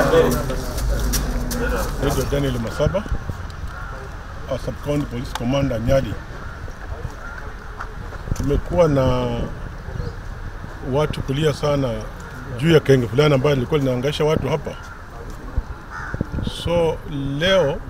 Naitwa Daniel Masaba, a Sub-County Police Commander Nyali. Tumekuwa na watu kulia sana juu ya kenge fulani ambayo lilikuwa linaangaisha watu hapa. So leo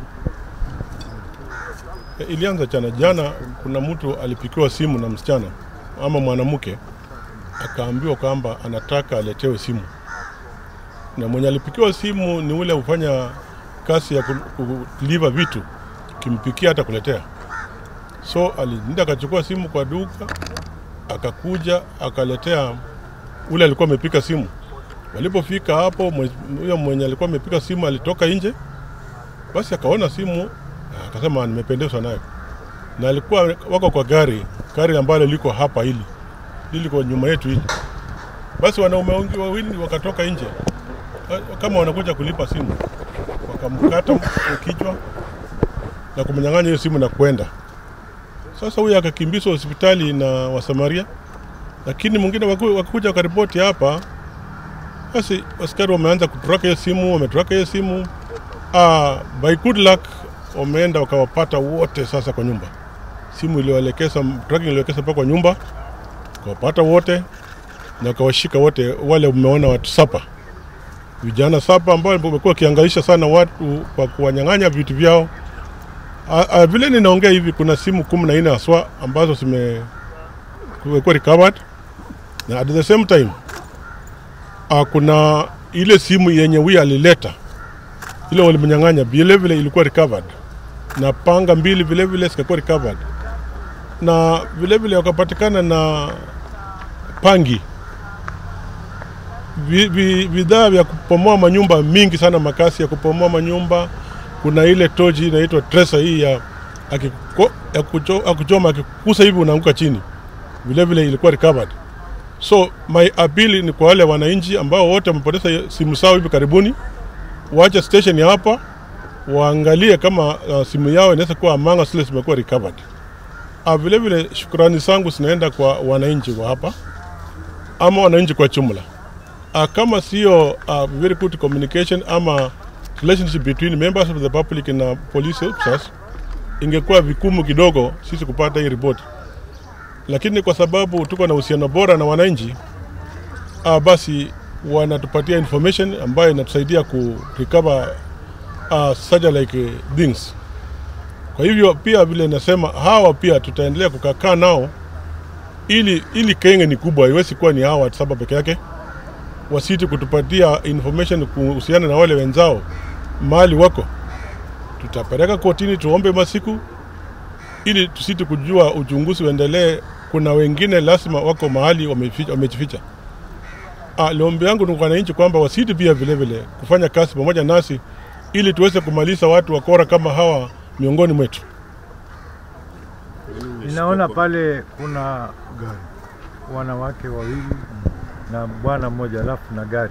ilianza jana jana, kuna mtu alipikiwa simu na msichana ama mwanamke, akaambiwa kwamba anataka aletewe simu, na mwenye alipikiwa simu ni ule hufanya kazi ya ku- kuliva vitu, kimpikia hata kuletea. So alienda akachukua simu kwa duka, akakuja akaletea ule alikuwa amepika simu. Walipofika hapo, mwe- huyo mwenye alikuwa amepika simu alitoka nje, basi akaona simu akasema nimependezwa nayo, na alikuwa wako kwa gari, gari ambalo liko hapa hili liko nyuma yetu hili. Basi wanaume wengi wawili wakatoka nje eh, kama wanakuja kulipa simu, wakamkata kichwa na kumnyang'anya hiyo simu na kwenda. Sasa huyu akakimbizwa hospitali na Wasamaria, lakini mwingine waku- wakakuja wakaripoti hapa. Basi askari wameanza kutraka hiyo simu, wametraka hiyo simu. Ah, by good luck wameenda wakawapata wote sasa kwa nyumba. Simu iliwaelekeza, tracking ilielekeza mpaka kwa nyumba, wakawapata wote na wakawashika wote wale. Umeona watu sapa, vijana sapa ambao wamekuwa wakiangaisha sana watu kwa kuwanyang'anya vitu vyao. Ah, ah, vile ninaongea hivi, kuna simu kumi na nne haswa ambazo zime kumekuwa recovered na at the same time uh, kuna ile simu yenye huyu alileta ile walimnyang'anya vile vile ilikuwa recovered na panga mbili vile vile zikakuwa recovered na vile vile wakapatikana na pangi Vi- vi- bidhaa vya kupomoa manyumba mingi sana, makasi ya kupomoa manyumba. Kuna ile tochi inaitwa tresa hii ya, akiko, ya, kucho, ya kuchoma akikusa hivi unaanguka chini, vile vile ilikuwa recovered. So my appeal ni kwa wale wananchi ambao wote wamepoteza simu zao hivi karibuni, waache station ya hapa waangalie kama uh, simu yao inaweza kuwa among zile zimekuwa recovered. Uh, vile vile shukrani zangu zinaenda kwa wananchi wa hapa ama wananchi kwa jumla. Uh, kama sio uh, very good communication ama relationship between members of the public na police officers, ingekuwa vikumu kidogo sisi kupata hii ripoti, lakini kwa sababu tuko na uhusiano bora na wananchi uh, basi wanatupatia information ambayo inatusaidia ku recover uh, such like uh, things. Kwa hivyo pia vile nasema hawa pia tutaendelea kukakaa nao ili ili Kenya ni kubwa, haiwezi kuwa ni hawa watu saba peke yake wasiti kutupatia information kuhusiana na wale wenzao mahali wako, tutapeleka kotini, tuombe masiku ili tusiti kujua uchunguzi uendelee. Kuna wengine lazima wako mahali wameficha- wamejificha. Ah, Liombi yangu ni kwa wananchi kwamba wasiti pia vile vile kufanya kazi pamoja nasi ili tuweze kumaliza watu wakora kama hawa miongoni mwetu. Ninaona pale kuna wanawake wawili na bwana mmoja alafu na gari.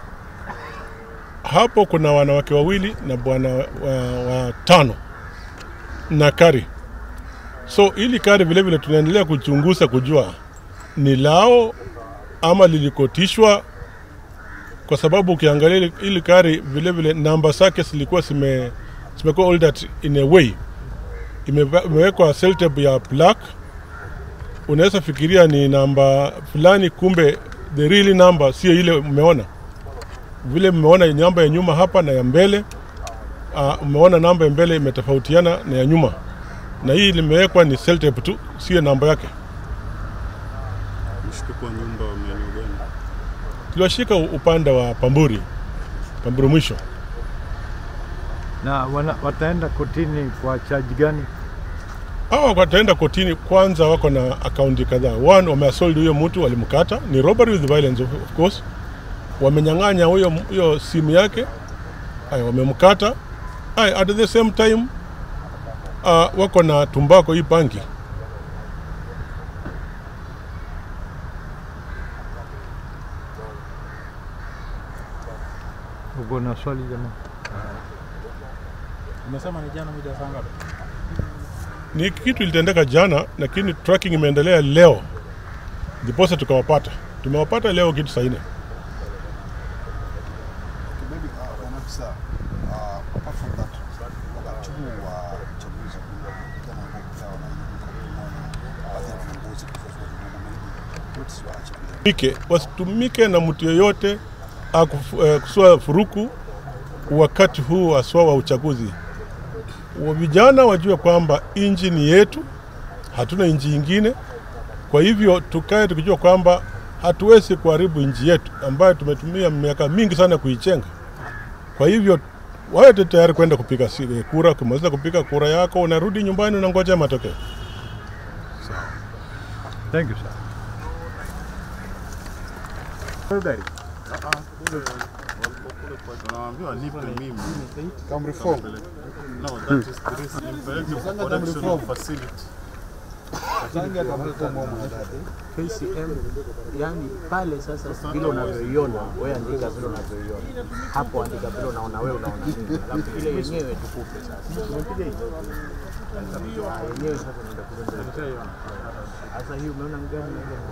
hapo kuna wanawake wawili na bwana wa, wa tano na kari. So ili kari vile vile tunaendelea kuchunguza kujua ni lao ama lilikotishwa, kwa sababu ukiangalia ili- ili kari vile vile namba zake zilikuwa zime zimekuwa altered in a way, Imeva- imewekwa seltape ya black. Unaweza fikiria ni namba fulani, kumbe the real number sio ile umeona vile mmeona namba ya nyuma hapa na ya mbele uh, umeona namba ya mbele imetofautiana na ya nyuma, na hii limewekwa ni seltape tu, sio namba yake. Mshtuko wa nyumba wa maeneo gani? Tuliwashika u- upande wa Pamburi, Pamburi mwisho. Na wana, wataenda kotini kwa chaji gani? Hawa wataenda kotini kwanza, wako na akaunti kadhaa. One, wameasold huyo mtu, walimkata, ni robbery with violence of, of course. Wamenyang'anya huyo huyo simu yake, haya wamemkata. Haya, at the same time uh, wako na tumbako hii banki Uko na swali jamaa? Umesema ni jana mida saa ngapi? ni kitu ilitendeka jana, lakini tracking imeendelea leo, ndiposa tukawapata. Tumewapata leo kitu saa nne. Maybe uh, Afisa, uh, apart from that, wakati huu wa uchaguzi kama ambao pia wanaibuka kumwona baadhi ya viongozi kufuatia vurugu what is your achievement? Ike, wasitumike na mtu yeyote akufu- eh, kusua furuku wakati huu haswa wa uchaguzi. Wa- Vijana wajue kwamba inji ni yetu, hatuna inji ingine. Kwa hivyo tukae tukijua kwamba hatuwezi kuharibu nchi yetu ambayo tumetumia miaka mingi sana kuichenga. Kwa hivyo wawe tu tayari kwenda kupiga si- kura. Ukimaliza kupiga kura yako, unarudi nyumbani, unangoja matokeo. Thank you, sir. Wanaambiwa nipe mimi. Come reform. No, that is the risk. Nimpeleke kwa correctional facility. KCM yani pale sasa vile unavyoiona wewe andika vile unavyoiona hapo andika vile unaona wewe unaona nini alafu ile yenyewe tukupe sasa umepiga hiyo Ah, yenyewe sasa unaenda kule sasa hii umeona ni gani na gani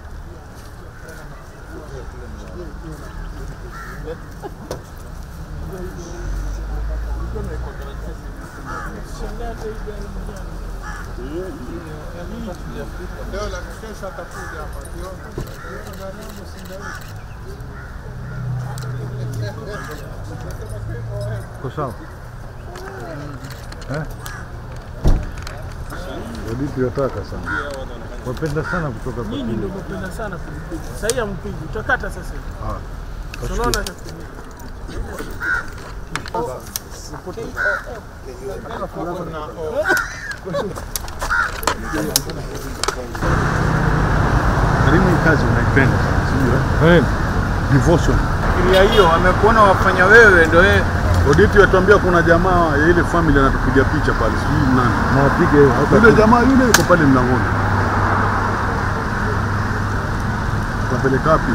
Uko sawa? Eh? Hadithi yataka sana. Wapenda sana kutoka kwa Nyinyi ndio mnapenda sana kulipiga. Sasa hii hampigi. Utakata sasa. Ah, Unaona sasa. Karibu hii kazi unaipenda sana, sijui eh, devotion. Fikiria hiyo amekuona wafanya wewe ndio yeye Oditi atuambia kuna jamaa ya ile family anatupiga picha pale, sijui nani. nawapige Yule hata jamaa yule yuko pale mlangoni. Tunapeleka wapi?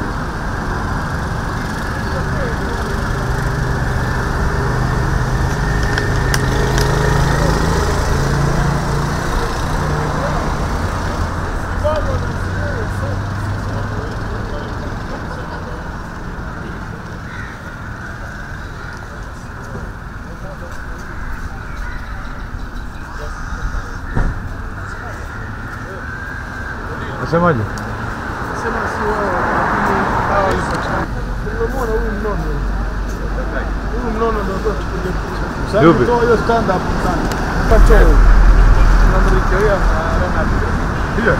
nasemaje? Sema si wao. lakini hawa Unamwona huyu mnono. Huyu mnono ndio ndio tupige picha. Yupi? Toa hiyo stand up sana. Kacho. Tunamrejelea Ronald. Hiyo.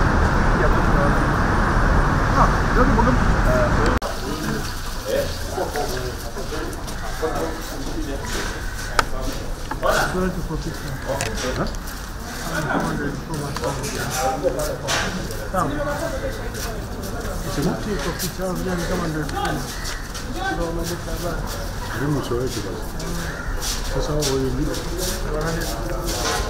Elimu sio yetu basi. Sasa wao wengine